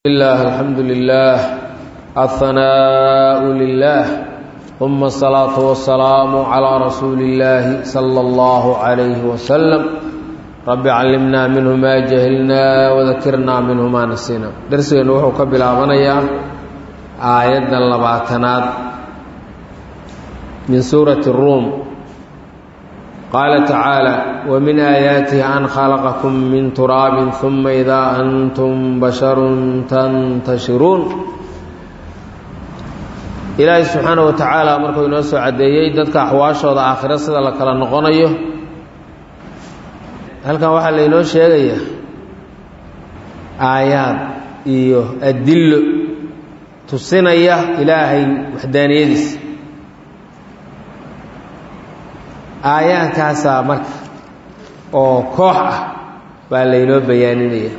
الله الحمد لله الثناء لله ثم الصلاة والسلام على رسول الله صلى الله عليه وسلم رب علمنا منه ما جهلنا وذكرنا منه ما نسينا درسنا وحو كبلابنيا آيات اللباتنات من سورة الروم قال تعالى ومن آياته أن خلقكم من تراب ثم إذا أنتم بشر تنتشرون ilaahay subxaana wa tacaala markuu inoo soo caddeeyey dadka axwaashooda aakhiro sida la kala noqonayo halkan waxaa laynoo sheegayaa aayaad iyo adillo tusinaya ilaahay waxdaaniyadiisa aayaadkaasaa marka oo koox ah baa laynoo bayaaninaya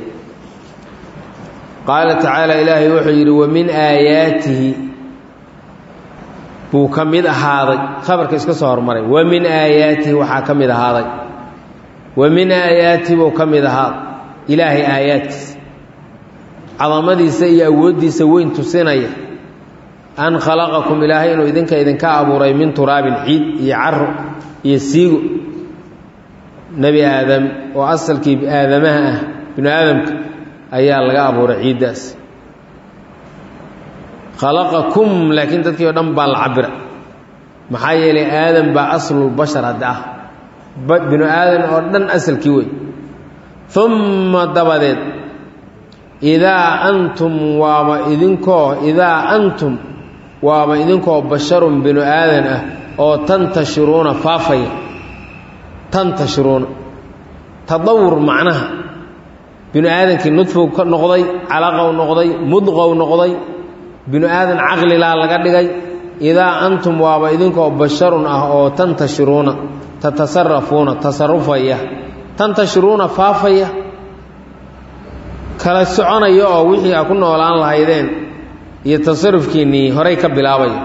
qaala tacaala ilaahay wuxuu yidhi wa min aayaatihi buu ka mid ahaaday khabarka iska soo hormaray wa min aayaatihi waxaa ka mid ahaaday wa min aayaatihi buu ka mid ahaaday ilaahay aayaadkiisa cadamadiisa iyo awooddiisa weyn tusinaya an khalaqakum ilaahay inuu idinka idinka abuuray min turaabin ciid iyo caro iyo siigo nebi aadam oo asalkii aadamaha ah binu aadamka ayaa laga abuuray ciiddaas khalaqakum laakiin dadkii oo dhan baa la cabira maxaa yeelay aadam baa aslulbashar hadda ah binu aadan oo dhan asalkii wey umma dabadeed idaa antum waaba idinkoo idaa antum waaba idinkoo basharun binu aadan ah oo tantashiruuna faafaya tantashiruuna tadawur macnaha binu aadankii nudfow ka noqday calaqow noqday mudqow noqday binu aadan caqlilaa laga dhigay idaa antum waaba idinkoo basharun ah oo tantashiruuna tatasarafuuna tasarufaya tantashiruuna faafaya kala soconaya oo wixii a ku noolaan lahaydeen iyo tasarufkiinnii horay ka bilaabaya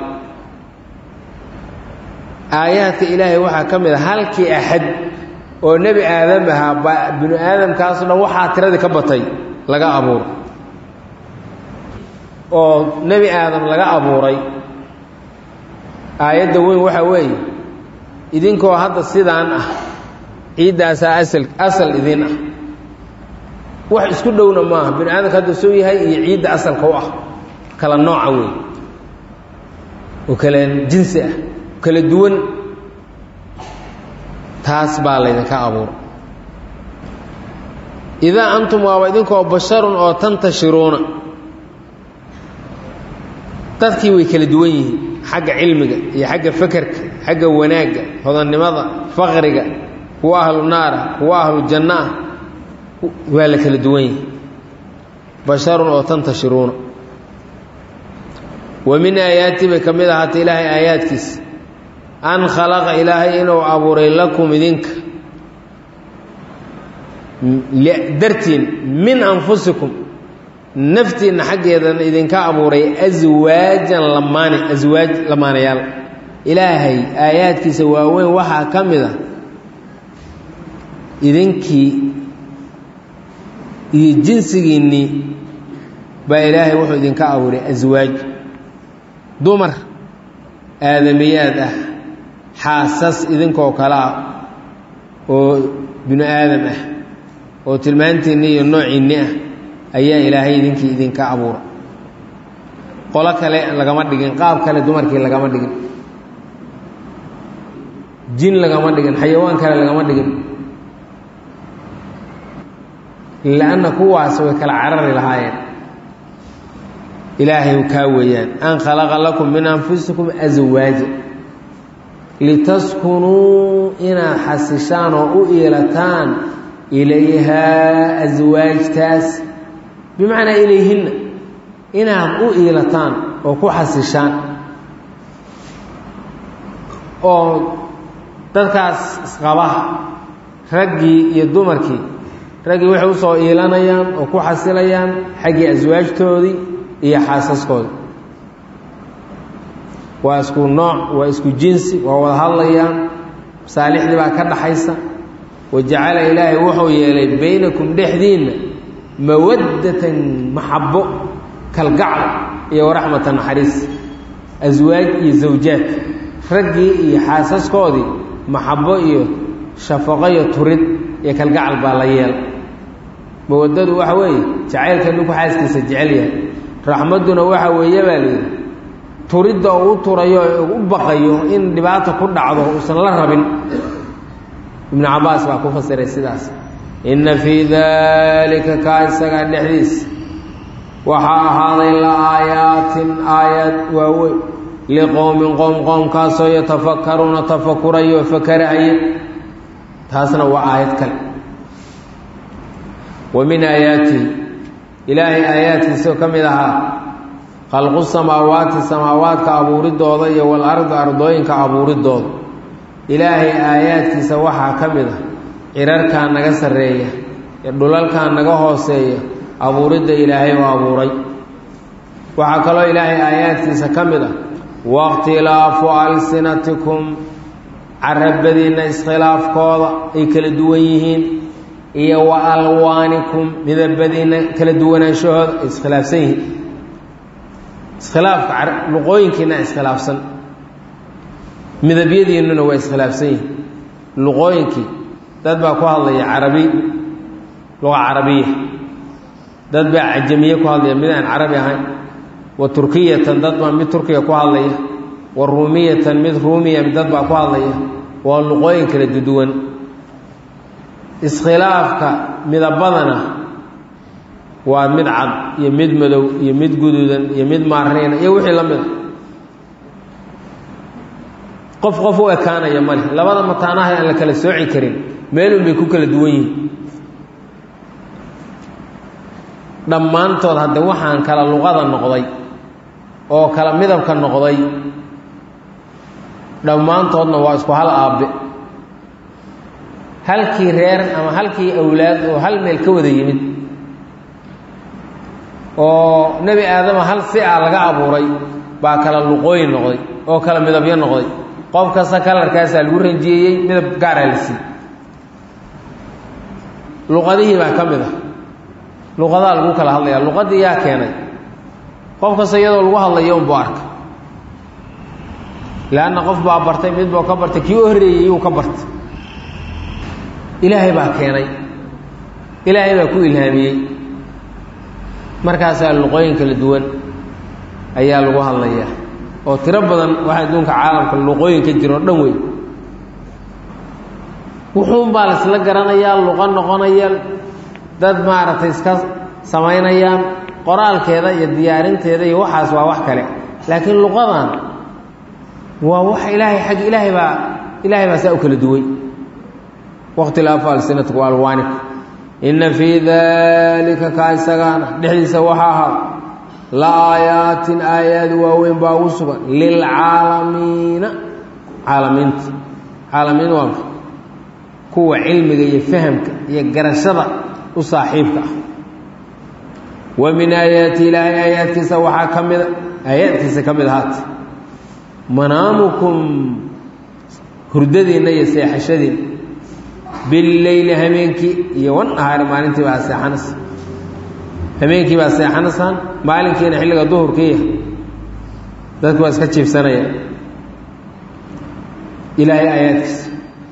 aayaadka ilaahay waxaa ka mid a halkii axad oo nebi aadam ahaa ba binu aadamkaaso dhan waxaa tiradii ka batay laga abuuro oo nebi aadam laga abuuray aayadda weyn waxaa weeye idinkoo hadda sidaan ah ciiddaasaa asal asal idin ah wax isku dhowna maaha binu aadamka hadda soo yahay iyo ciidda asalka u ah kala nooca wey oo kala jinsi ah kala duwan taas baa laydinka abuura idaa antum waaba idinkoo basharun oo tantashiruuna dadkii way kala duwan yihiin xagga cilmiga iyo xagga fakerka xagga wanaagga hodannimada faqriga kuwa ahlu naara kuwa ahlu janno ah waa la kala duwan yihi basharun oo tantashiruuna wa min aayaati bay ka mid ahaatay ilaahay aayaadkiisa an khalaqa ilaahay inuu abuuray lakum idinka dartiin min anfusikum naftiinna xaggeedan idinka abuuray aswaajan lamaane aswaaj lamaanayaal ilaahay aayaadkiisa waaweyn waxaa ka mid a idinkii iyo jinsigiinnii baa ilaahay wuxuu idinka abuuray aswaaj dumar aadamiyaad ah xaasas idinkoo kale ah oo binu aadam ah oo tilmaantiinni iyo noociinni ah ayaa ilaahay idinkii idinka abuura qolo kale lagama dhigin qaab kale dumarkii lagama dhigin jin lagama dhigin xayawaan kale lagama dhigin lianna kuwaas way kala carari lahaayeen ilaahay kaa weeyaan an khalaqa lakum min anfusikum aswaaja litaskunuu inaad xasishaan oo u iilataan ilayhaa aswaajtaas bimacnaa ilayhinna inaad u iilataan oo ku xasishaan oo dadkaas isqaba raggii iyo dumarkii raggii waxay usoo iilanayaan oo ku xasilayaan xaggii aswaajtoodii iyo xaasaskoodii waa isku nooc waa isku jinsi waa wada hadlayaan masaalixdii baa ka dhaxaysa wa jacala ilaahay wuxuu yeelay baynakum dhexdiinna mawaddatan maxabbo kalgacal iyo waraxmata naxariis aswaaj iyo zawjaad raggii iyo xaasaskoodii maxabbo iyo shafaqo iyo turid iyo kalgacal baa la yeela mawaddadu waxa weeye jacaylka ninku xaaskiisa jecel yahay raxmadduna waxa weeye baa layidhi turidda uu u turayo u baqayo in dhibaata ku dhacdo uusan la rabin ibnu cabaas baa ku fasiray sidaas inna fii daalika kaa isagaa dhexdiisa waxaa ahaaday la aayaatin aayaad waaweyn liqowmin qoom qoomkaasoo yatafakaruuna tafakurayo fakarahaya taasna waa aayad kale wa min aayaatihi ilaahay aayaadkiisao ka mid ahaa khalqu samaawaati samaawaadka abuuridooda iyo walardi ardooyinka abuuridooda ilaahay aayaadkiisa waxaa ka mid ah cirarkaa naga sarreeya iyo dhulalkaa naga hooseeya abuuridda ilaahay oo abuuray waxaa kaloo ilaahay aayaadkiisa ka mid ah wakhtilaafu alsinatikum carabadiinna iskhilaafkooda ay kala duwan yihiin iyo wa alwaanikum midabadiinna kala duwanaanshahooda ay iskhilaafsan yihiin iskhilaafka luqooyinkiina iskhilaafsan midabyadiinnuna waa iskhilaafsan yihiin luqooyinkii dad baa ku hadlaya carabi luqa carabiya dad baa cajamiye ku hadlaya mid aan carabi ahayn wa turkiyatan dad baa mid turkiya ku hadlaya wa ruumiyatan mid ruumiya dad baa ku hadlaya waa luqooyin kala duduwan iskhilaafka midabadana waa mid cad iyo mid madow iyo mid guduudan iyo mid maariina iyo wixii la mida qof qof u ekaanaya male labada mataanaha aan la kala sooci karin meelun bay ku kala duwan yihiin dhammaantood hadde waxaan kala luqada noqday oo kala midabka noqday dhammaantoodna waa isku hal aabbe halkii reer ama halkii awlaad oo hal meel ka wada yimid oo nebi aadama hal si a laga abuuray baa kala luqooyin noqday oo kala midabyo noqday qof kasta kalarkaasaa lagu ranjiyeeyey midab gaaraa la siiyey luqadihii baa ka mid ah luqadaa lagu kala hadlayaa luqadii yaa keenay qof kasta iyadoo lagu hadlayo unbuu arka leanna qof baa bartay mid buu ka bartay kii u horreeyey yuu ka bartay ilaahay baa keenay ilaahay baa ku ilhaamiyey markaasaa luqooyin kala duwan ayaa lagu hadlayaa oo tiro badan waxa adduunka caalamka luqooyinka jiro o dhan wey wuxuun baa laisla garanayaa luqo noqonaya dad maaragtay iska samaynayaan qoraalkeeda iyo diyaarinteeda iyo waxaas waa wax kale laakiin luqadan waa wax ilaahay xag ilaahay baa ilaahay baa saa u kala duway wakhtilaafu alsinatiku alwaaniku inna fii daalika kaa isagaana dhexdiisa waxaa ahaa la aayaatin aayaad waaweyn baa ugu sugan lilcaalamiina caalamiinta caalamiin waa ma kuwa cilmiga iyo fahamka iyo garashada u saaxiibka ah wa min aayaati ilaahay aayaadkiisa waxaa ka mida aayaadkiisa ka mid ahaata manaamukum hurdadiinna iyo seexashadiinna billeyli hameenkii iyo wan nahaari maalintii baa seexanaysa hameenkii baa seexanaysaan maalinkiina xilliga duhurkiiya dadku waa iska jiibsanaya ilaahay aayaadkiisa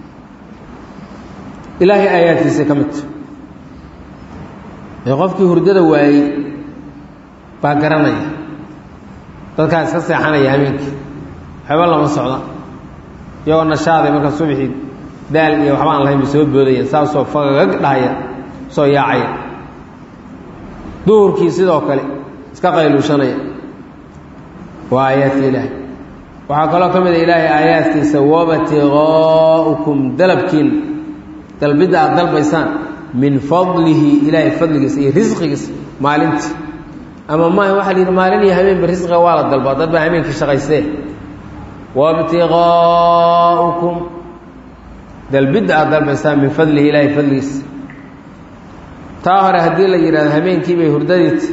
ilaahay aayaadkiisa ka midta ee qofkii hurdada waayey baa garanaya dadkaa iska seexanaya hameenkii waxba lama socda iyagoo nashaaday marka subxii daal iyo waxba aan lahayn bay soo boodayeen saasoo fagagag dhahaya soo yaacaya duhurkii sidoo kale iska qayluushanaya waa aayaadka ilaahay waxaa kaloo ka mid a ilaahay aayaadkiisa wabtiqaa'ukum dalabkiina dalbidda aad dalbaysaan min fadlihi ilaahay fadligiisa iyo risqigiisa maalintii ama maaha waxaa la yidhi maalin iyo habeenba risqiga waa la dalbaa dad baa habeenkii shaqaystee wabtiqaa'ukum dalbidda aad dalbaysaan min fadlihi ilaahay fadligiisa taa hore haddii la yidhahdo habeenkii bay hurdadiita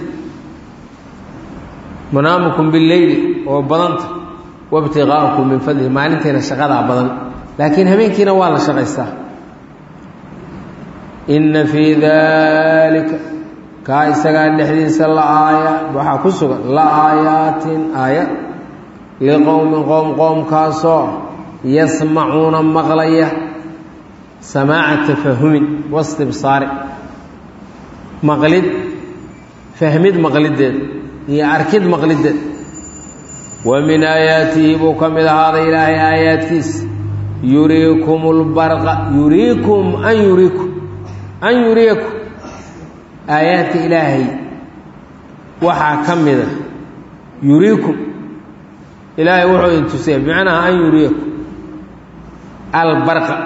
manaamukum bileyli oo badanta wabtiqaa'ukum min fadlihi maalintiina shaqadaa badan laakiin habeenkiina waa la shaqaystaa inna fii daalika kaa isagaa dhexdiisa la aaya waxaa ku sugan la aayaatin aayad liqowmin qowm qoomkaasoo yasmacuuna maqlaya samaaca tafahumin wastibsaari maqlid fahmid maqlideed iyo arkid maqlideed wa min aayaatihi buu ka mid ahaaday ilaahay aayaadkiisa yuriikum lbarqa yuriikum an yuriikum an yuriyakum aayaadka ilaahay waxaa ka mida yuriikum ilaahay wuxuu idin tusaya bimacnaha an yuriyakum albarqa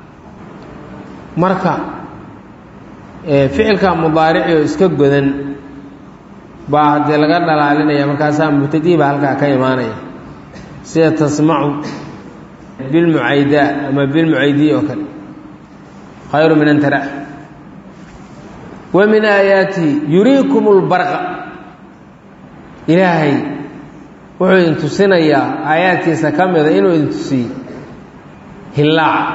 marka ficilka mudaarici oo iska godan baa haddii laga dhalaalinaya markaasaa mubtadii baa halkaa ka imaanaya sida tasmacu bilmucaydaa ama bilmucaydiy oo kale khayru min an tara wa min aayaatihi yuriikum lbarqa ilaahay wuxuu idin tusinayaa aayaadkiisa ka mida inuu idin tusiyo hillaaca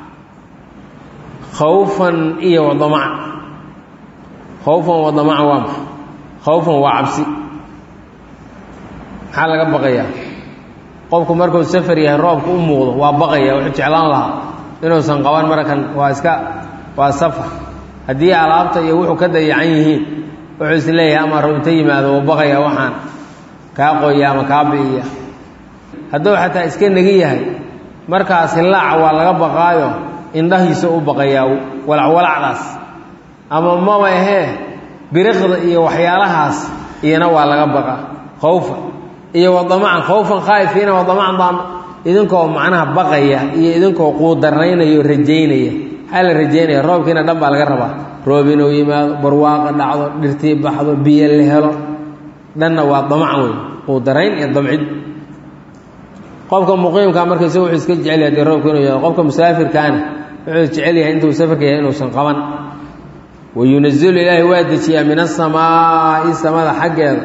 khawfan iyo wadamaca khawfan wadamaca waa maxa khawfan waa cabsi maxaa laga baqayaa qofku markuu safar yahay roobka u muuqdo waa baqaya wuxuu jeclaan lahaa inuusan qaban markan waa iska waa safar haddii alaabta iyo wuxuu ka dayacan yihiin wuxuu is leeyahay ama roobta yimaado waa baqaya waxaan kaa qoya ama kaa bi'iya hadduu xataa iska negi yahay markaas hillaaca waa laga baqaayo indhahiisa u baqayaa walacwalacdaas ama maba ahee biriqda iyo waxyaalahaas iyana waa laga baqa khawfa iyo wadamacan khawfan khaa'ifiina wadamacan daam idinkoo macnaha baqaya iyo idinkoo quudarnaynaya o rajaynaya maxaa la rajaynaya roobkiina dhan baa laga rabaa roob inuu yimaado barwaaqa dhacdo dhirtii baxdo biyo la helo dhanna waa damacan wey quudarayn iyo damcid qofka muqiimka marka isaga wuxuu iska jecel yahay dee roobka inuu yaado qofka musaafirkaana wuxuu jecel yahay intuu safarka yahay inuusan qaban wayunazilu ilaahay waa dejiyaa min asamaa'i samada xaggeeda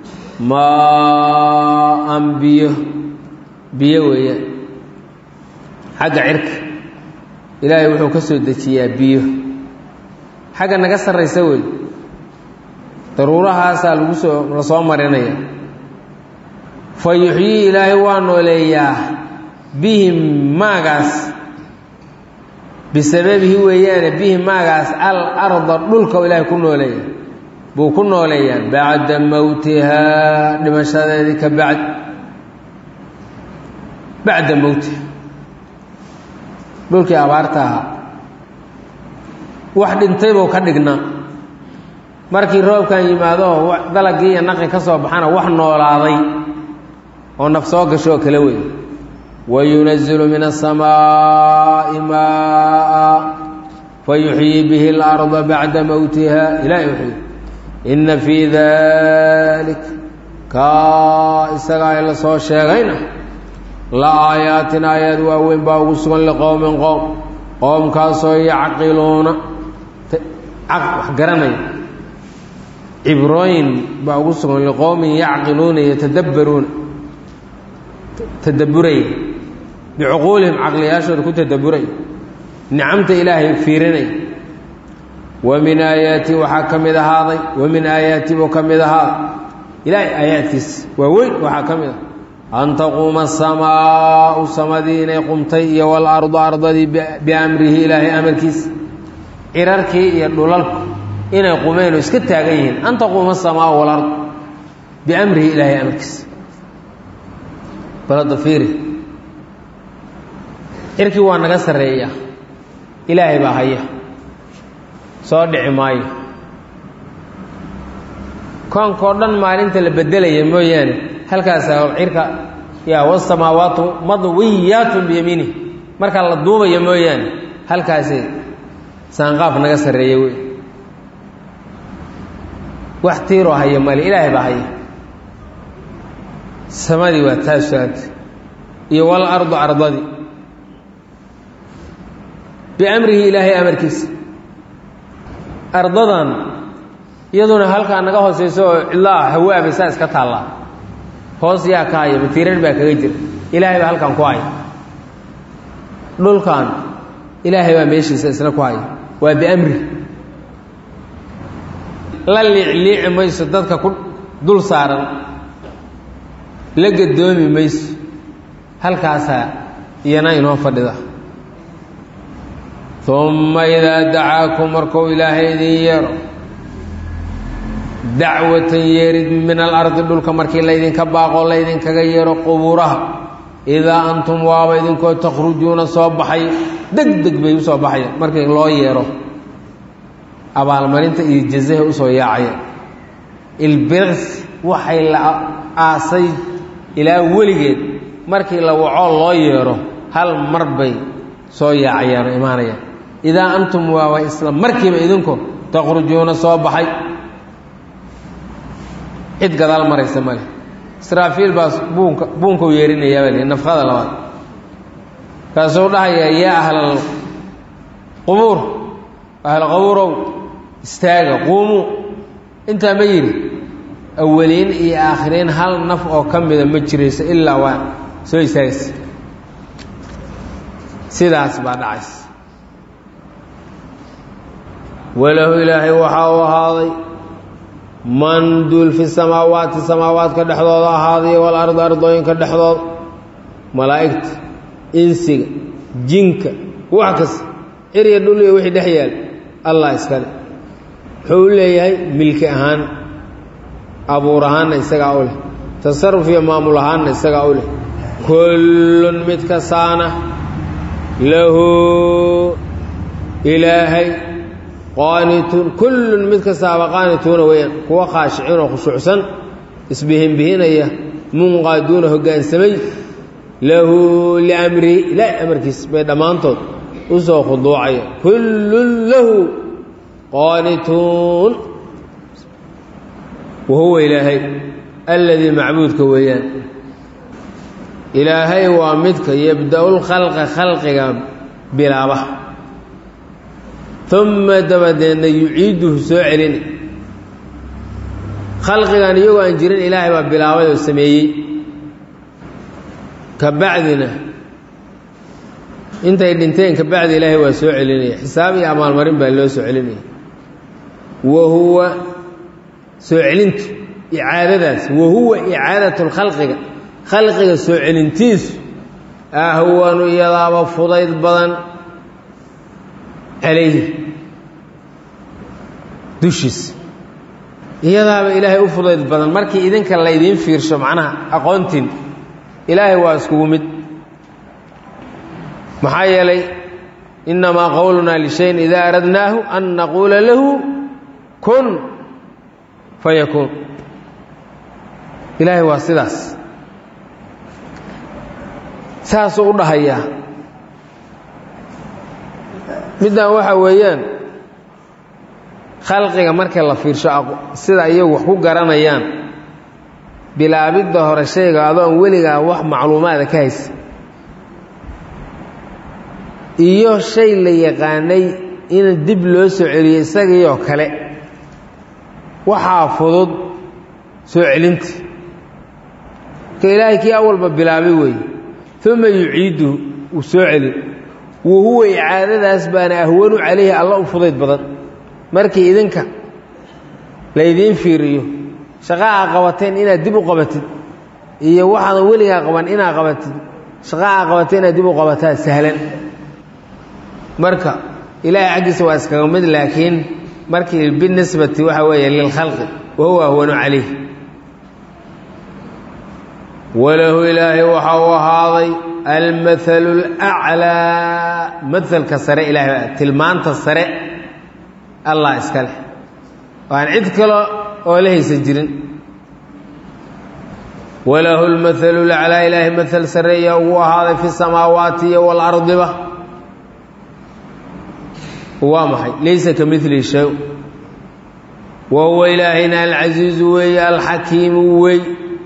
maa-an biyo biyo weeyaan xagga cirka ilaahay wuxuu ka soo dejiyaa biyo xagga naga sarraysa wey daruurahaasaa lagu soo la soo marinaya fa yuxyii ilaahay waa nooleeyaa bihim maagaas bisababihi weeyaane bihi maagaas al arda dhulka ilaahay ku nooleeya buu ku nooleeyaa bacda mowtihaa dhimashadeedii ka bacd bacda mowtiha dhulkii abaarta ahaa wax dhintay buu ka dhignaa markii roobkan yimaado dalagii iyo naqi ka soo baxana wax noolaaday oo naf soo gasho oo kala wey wayunazilu min asamaa'i maaa fayuxyii bihi اlarda bacda mowtiha ilahay wuxuu inna fii dalik kaa isagaa ay la soo sheegayna la aayaatin aayaad waaweyn baa ugu sugan liqowmin qowm qoomkaasoo yacqiluuna wax garanaya cibrooyin baa ugu sugan liqowmin yacqiluuna yatadabbaruuna tadabburaya bicuquulihim caqliyaashooda ku tadabburaya nicamta ilaahay fiirinaya wa min aayaati waxaa ka mid ahaaday wa min aayaati buu ka mid ahaaday ilaahay aayaadkiisa waa weyn waxaa ka mid ah an taquuma asamaau samadii inay qumtay iyo walardu ardadii biamrihi ilaahay amarkiisa cirarkii iyo dhulalku inay qumeen oo iska taagan yihiin an taquuma asamaau walard biamrihi ilaahay amarkiisa balada fiiri cirkii waa naga sarreeya ilaahay baa haya soo dhici maayo koonkao dhan maalinta la bedelaya mooyaane halkaasaa cirka yaa wasamaawaatu madwiyaatun biyamiinih markaa la duubaya mooyaane halkaasi saanqaaf naga sarreeya wey wax tiiroo haya male ilaahay baa haya samadii waa taasuaanta iyo wal ardu ardadii biamrihi ilaahay amarkiisa ardadan iyaduna halkaa naga hooseyso oo cidlaa hawaaba saa iska taallaa hoos yaa ka haya matiirar baa kaga jira ilaahay baa halkan ku haya dhulkan ilaahay baa meeshiisa isna ku haya waa biamri la liicliici mayso dadka ku dul saaran la gadoomi mayso halkaasaa iyana inoo fadhida umma idaa dacaakum markuu ilaahay idin yeero dacwatan yeerid min alardi dhulka markii laydinka baaqoo laydinkaga yeero qubuuraha idaa antum waaba idinkoo takhrujuuna soo baxay deg deg bay u soo baxaya markii loo yeero abaalmarinta iyo jazaha usoo yaacaya ilbiriqs waxay la aasay ilaa weligeed markii la wacoo loo yeero hal mar bay soo yaacayaan oo imaanayaan idaa antum waaba isla markiiba idinku takhrujuuna soo baxay cid gadaal maraysa male israafiil baa buunka buunkau yeerinayaa baa lihi nafqada labaad kaasuu dhahayaa yaa ahlal qubuur ahl qabuurow istaaga quumuu intaa ma yidhi awaliin iyo aakhiriin hal naf oo ka mida ma jirayso ilaa waa soo istaagaysa sidaas baa dhacaysa walahu ilaahay waxaa u ahaaday man duul fi samaawaati samaawaadka dhexdooda ahaaday walardi ardooyinka dhexdooda malaa'igta insiga jinka wax kasta cirya dhul iyo wixii dhex yaal allah iskale wuxuu u leeyahay milki ahaan abuur ahaanna isagaa u leh tasaruf iyo maamul ahaanna isagaa u leh kullun mid kastaana lahu ilaahay qaanituun kullun mid kastaaba qaanituuna weeyaan kuwa khaashiciin oo khushuucsan isbihinbihinaya munqaaduuna hoggaansamay lahu liamrihi ilaahay amarkiis bay dhammaantood u soo khuduucaya kullun lahu qaanituun wa huwa ilaahay alladii macbuudka weeyaan ilaahay waa midka yabda-u lkhalqa khalqiga bilaaba uma dabadeedna yuciiduhu soo celina khalqigan iyagoo aan jirin ilaahay baa bilaabay oo sameeyey ka bacdina intay dhinteen ka bacdi ilaahay waa soo celinaya xisaab iyo abaalmarin baa loo soo celinaya wa huwa soo celintu icaadadaas wa huwa icaadatu lkhalqiga khalqiga soo celintiisu ahwanu iyadaaba fudayd badan calayhi dushiisa iyadaaba ilaahay u fudayd badan markii idinka laydiin fiirsho macnaha aqoontiin ilaahay waa iskugu mid maxaa yeelay innamaa qowlunaa lishayin idaa aradnaahu an naquula lahu kun fayakuun ilaahay waa sidaas saasuu u dhahayaa middan waxaa weeyaan khalqiga marka la fiirsho sida iyagu wax ku garanayaan bilaabidda hore shayga adoon weligaa wax macluumaada ka haysa iyo shay la yaqaanay in dib loo soo celiyo isagiioo kale waxaa fudud soo celinta ka ilaahay kii awalba bilaabay weeye uma yuciiduhu uu soo celin wa huwa icaadadaas baana ahwanu calayhi alla u fudayd badan markii idinka laydiin fiiriyo shaqa aa qabateen inaad dib u qabatid iyo waxaadan weligaa qaban inaad qabatid shaqa aa qabateen inaad dib u qabataa sahlan marka ilaahay xaggiisa waa iskaga mid laakiin markii binisbati waxa weeye lilkhalqi wa huwa ahwanu calayh walahu ilaahay waxa uu ahaaday almathalu اlأclىa maelka sare ilahay tilmaanta sare allah iska leh waan cid kale oo la haysan jirin walahu اlmathalu اlأclىa ilaahay mael sareeya ugu ahaaday fi الsamaawaati iyo wاlardiba waa maxay laysa ka mili shay wa huwa ilaahayna alcasiizu weeye alxakiimu wey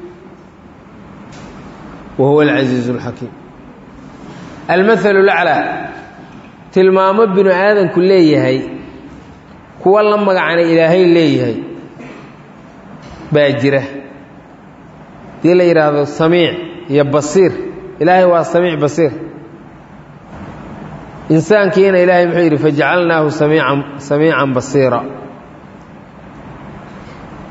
wa huwa alcasiizu alxakiim almathalu laclaa tilmaamo binu aadanku leeyahay kuwa la magacana ilaahay leeyahay baa jira hadii la yidhaahdo samiic iyo basiir ilaahay waa samiic basiir insaankiina ilaahay muxuu yidhi fajacalnaahu samiican samiican basiira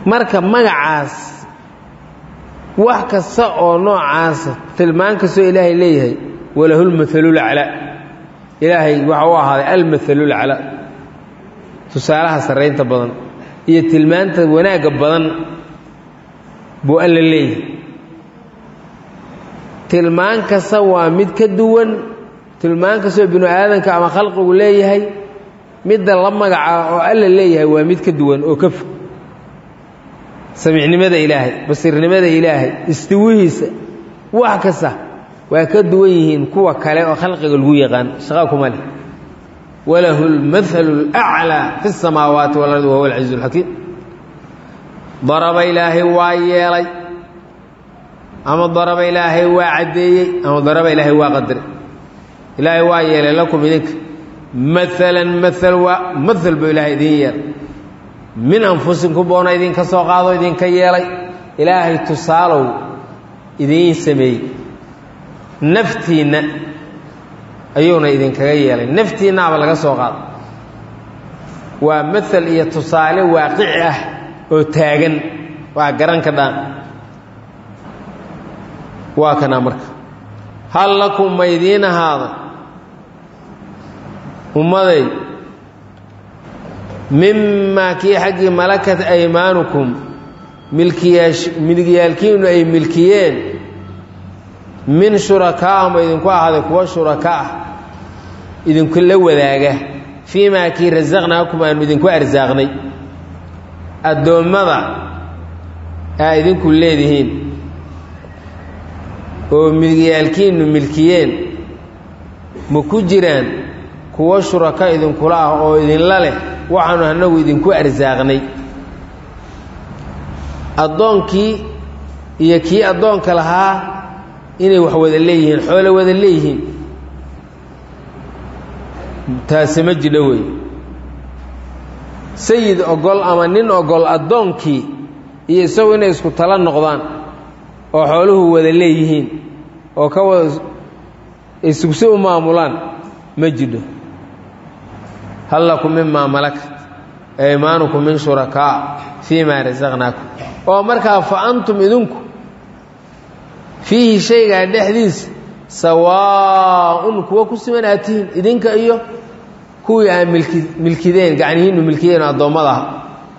marka magacaas wax kasta oo noocaasa tilmaan kastoo ilaahay leeyahay walahulmathalulaclaa ilaahay waxa u ahaaday almathalulaclaa tusaalaha sarraynta badan iyo tilmaanta wanaagga badan buu alla leeyahay tilmaan kasta waa mid ka duwan tilmaan kastoo binu aadanka ama khalqigu leeyahay midda la magaca oo alla leeyahay waa mid ka duwan oo ka fog samiicnimada ilaahay basiirnimada ilaahay istiwihiisa wax kasta waa ka duwan yihiin kuwa kale oo khalqiga lagu yaqaan shaqa kuma leh walahu lmathalu اlأclىa fi الsamaawaati walardi wahuwa alcaziiz اlxakiim daraba ilaahay waa yeelay ama daraba ilaahay waa caddeeyey ama daraba ilaahay waa qadaray ilaahay waa yeelay lakum idinka maalan maal waa maal buu ilaahay idin yeelay min anfusikum boona idinka soo qaado idinka yeelay ilaahay tusaalow idiin sameeyey naftiinna ayuuna idinkaga yeelay naftiinnaaba laga soo qaado waa maal iyo tusaale waaqici ah oo taagan waa garan ka dhaan waa kanaa marka hal lakum ma idiin ahaada ummaday mimaa kii xaggii malakat aymaanukum milkiyaalkiinu ay milkiyeen min shurakaa ma idinku ahaaday kuwa shuraka ah idinku la wadaaga fii maa kii rasaqnaakum aanu idinku arsaaqnay addoommada aa idinku leedihiin oo milkiyaalkiinu milkiyeen ma ku jiraan kuwo shuraka idinkula ah oo idinla leh waxaanu annagu idinku arsaaqnay addoonkii iyo kii addoonka lahaa inay wax wada leeyihiin xoolo wada leeyihiin taasi ma jidho wey sayid ogol ama nin ogol addoonkii iyo isagu inay isku tala noqdaan oo xooluhu wada leeyihiin oo ka wada isugsi u maamulaan ma jidho hal lakum mimaa malakat aymaanukum min shurakaa fii maa rasaqnaakum oo markaa fa antum idinku fiihi shaygaa dhexdiisa sawaaun kuwa ku siman aad tihiin idinka iyo kuwii aa milki milkideen gacnihiinnu milkideen addoommada aha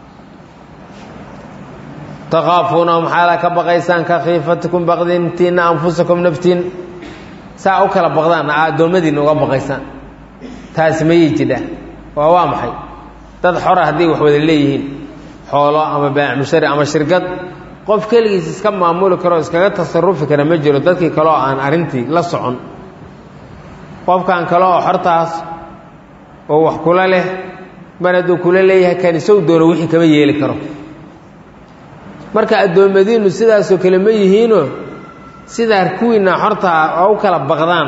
takaafuunahum xaala ka baqaysaan ka khiifatikum baqdintiinna anfusakum naftiin saa u kala baqdaan aa addoommadiinna uga baqaysaan taasi mayay jidhaa waa waa maxay dad xora hadday wax wada leeyihiin xoolo ama baacmushari ama shirkad qof keligiis iska maamuli karo iskaga tasarufi kara ma jiro dadkii kale oo aan arrintii la socon qofkan kale oo xortaas oo wax kula leh mar hadduu kula leeyahay kan isagu doono wixii kama yeeli karo marka addoommadiinnu sidaasoo kale ma yihiinoo sidaa kuwiinna xortaa oo u kala baqdaan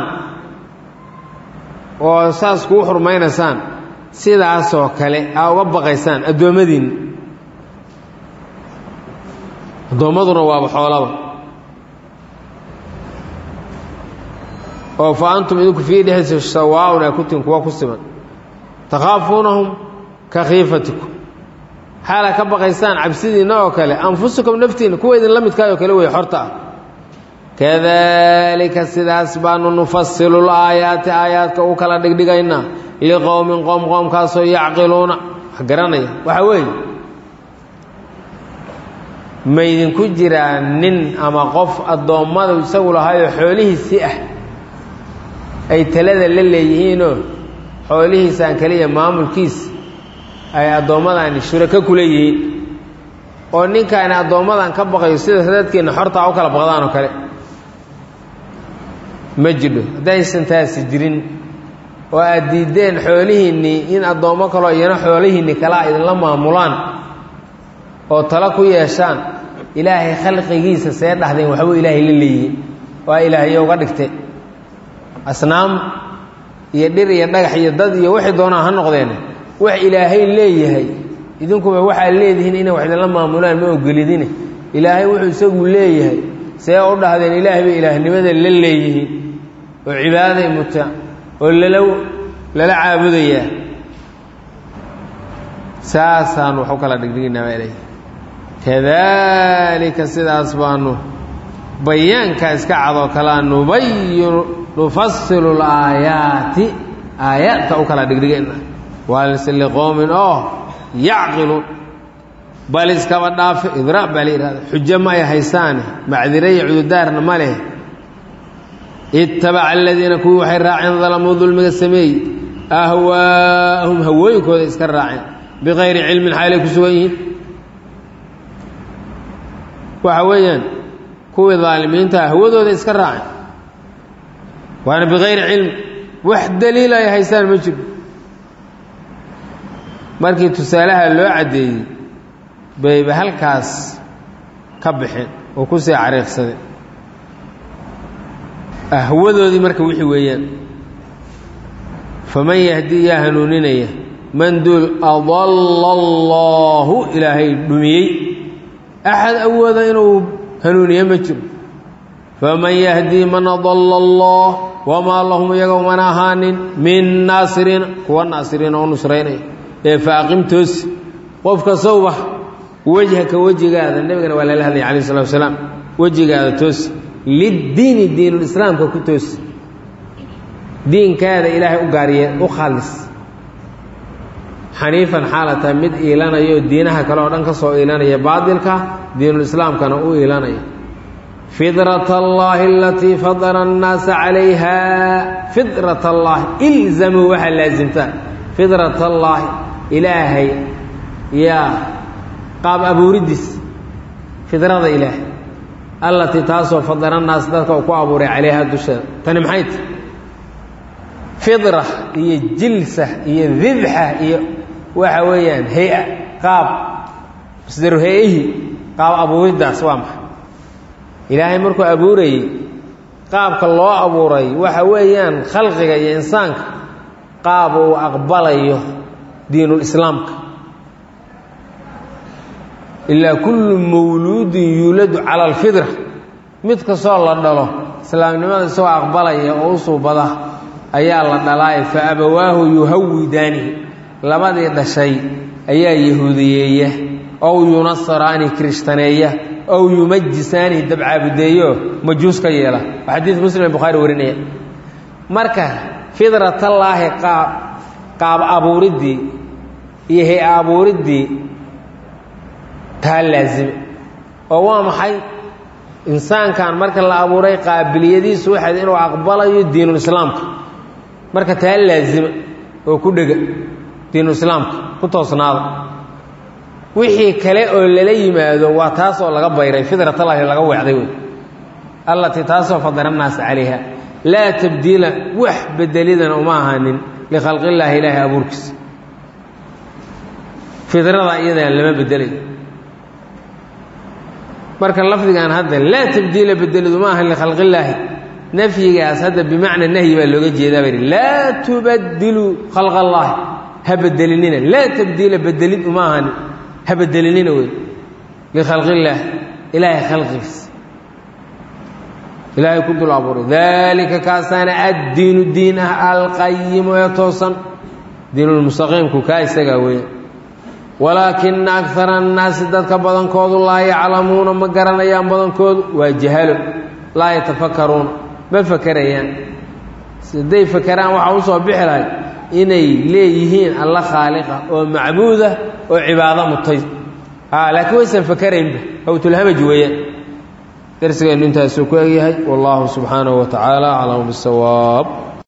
oo saas kuu xurmaynaysaan sidaasoo kale aa uga baqaysaan addoommadiinna addoommaduna waaba xoolaba oo fa antum idinku fii dhexdiisa sawaaun aa ku tihin kuwa ku siman takhaafuunahum ka khiifatikum xaalaa ka baqaysaan cabsidiinna oo kale anfusakum naftiinna kuwa idinla midkaayoo kale wey xorta ah kadalika sidaas baanu nufasilu laayaati aayaadka u kala dhigdhigaynaa liqowmin qoom qoomkaasoo yacqiluuna wax garanaya waxaa weeye ma idinku jiraa nin ama qof addoommadu isagu lahaayoo xoolihiisii ah ay talada la leeyihiinoo xoolihiisaan kaliya maamulkiisa ay addoommadani shurako ku leeyihiin oo ninkaani addoommadan ka baqayo sida dadkeenna xortaa u kala baqdaan oo kale ma jidho haddaysan taasi jirin oo aad diiddeen xoolihiinnii in addoommo kaloo iyana xoolihiinni kalaa idinla maamulaan oo talo ku yeeshaan ilaahay khalqigiisa see dhahdeen waxbuu ilaahay la leeyihiin waa ilaahyo uga dhigte asnaam iyo dhir iyo dhagax iyo dad iyo waxay doonaan ha noqdeen wax ilaahay leeyahay idinkuba waxaad leedihiin inay wax idinla maamulaan ma ogolidine ilaahay wuxuu isagu leeyahay see u dhahdeen ilaahay bay ilaahnimada la leeyihiin oo cibaadaday mutaan oo lala lala caabudayaa saasaan wax u kala dhigdhiginaa baa ilahy kadalika sidaas baanu bayaankaa iska cadoo kalea nubayinu nufasilu laayaati aayaadka u kala dhigdhigayna waalse liqowmin oo yacqiluun bal iskaba dhaafe idraa baa la yidhahda xujo ma ay haysaane macdire iyo cududaarna ma leh ittabaca aladiina kuwii waxay raaceen dalamuu dulmiga sameeyey ahwaa'ahum hawooyinkooda iska raaceen bikayri cilmin xaalay ku sugan yihiin waxa weeyaan kuwii daalimiinta hawadooda iska raaceen waana bikayri cilm wax daliil ay haysaan ma jiro markii tusaalaha loo caddeeyey bayba halkaas ka baxeen oo ku sii cariiqsadeen ahwadoodii marka wixii weeyaan faman yahdi yaa hanuuninaya man duul adalla allaahu ilaahay dhumiyey axad awooda inuu hanuuniye ma jiro faman yahdii man adalla allah wamaa lahum iyaga umana ahaanin min naasiriina kuwa naasiriina oo nusraynaya ee faaqim toosi qofka sawba wejhaka wejigaada nebigana waa lala hadlaya alayh salatu wasalaam wejigaada toosi liddiini diinulislaamka ku toosi diinkaada ilaahay u gaariye u khaalis xaniifan xaalata mid iilanaya oo diinaha kale oo dhan ka soo iilanaya baadilka diinulislaamkana u iilanaya fidrat allaahi alatii fadara annaasa calayha fidrat allaahi ilzamuu waxaa laasimtaan fidrat allaahi ilaahay yaa qaab abuuriddiis fidrada ilaahay allatii taasoo fadara annaas dadka uu ku abuuray calayha dusheeda tani maxay tahy fidra iyo jilsa iyo dibxa iyo waxa weeyaan hay-a qaab masdaru hay-ihii qaab abuuriddaas waa maxay ilaahay markuu abuurayey qaabka loo abuuray waxa weeyaan khalqiga iyo insaanka qaab uu aqbalayo diinulislaamka ilaa kullu mawluudin yuuladu cala alfidra mid kastoo la dhalo islaamnimada isagoo aqbalaya oo u suubada ayaa la dhalaaye fa abawaahu yuhawidaanihi labadii dhashay ayaa yahuudiyeeya ow yunasaraani kirishtaneeya ow yumajisaanihi dabcaabudeeyo majuus ka yeela waa xadiid muslim bukhaari warinaya marka fidratallaahi qaab qaab abuuriddii iyo hay abuuriddii taa laasime oo waa maxay insaankan marka la abuuray qaabiliyadiisu waxayd inuu aqbalayo diinulislaamka marka taa laasima oo ku dhega diinulislaamka ku toosnaada wixii kale oo lala yimaado waa taas oo laga bayray fidratallahi laga weecday wey allatii taasoo fadara annaasa calayha laa tabdiila wax bedelidana uma ahaanin likhalqillaahi ilaahi abuurkiisa fidrada iyadan lama bedelayo marka lafdigan hadda laa tabdiila bedelid uma ahan likhalqillaahi nafyigaas hadda bimacna nahyi baa looga jeedaa baa yidhi laa tubadiluu khalq allaahi ha bedelinina laa tabdiila bedelid uma ahani ha bedelinina wey likhalqillaah ilaahay khalqigiisa ilaahay ku dul abuuray daalika kaasaana addiinu diin ah alqayimu ee toosan diinulmustaqiimku kaa isagaa weeya walaakina akara annaasi dadka badankoodu laa yaclamuuna ma garanayaan badankoodu waa jahalo laa yatafakaruuna ma fakerayaan hadday fakeraan waxaa usoo bixi lahay inay leeyihiin alla khaaliqa oo macbuuda oo cibaado mutay laakiin waysan fakeraynba hawtulhamaj weeyaan darsigeennu intaasuu ku egyahay wallahu subxaanahu wa tacaala aclamu bisawaab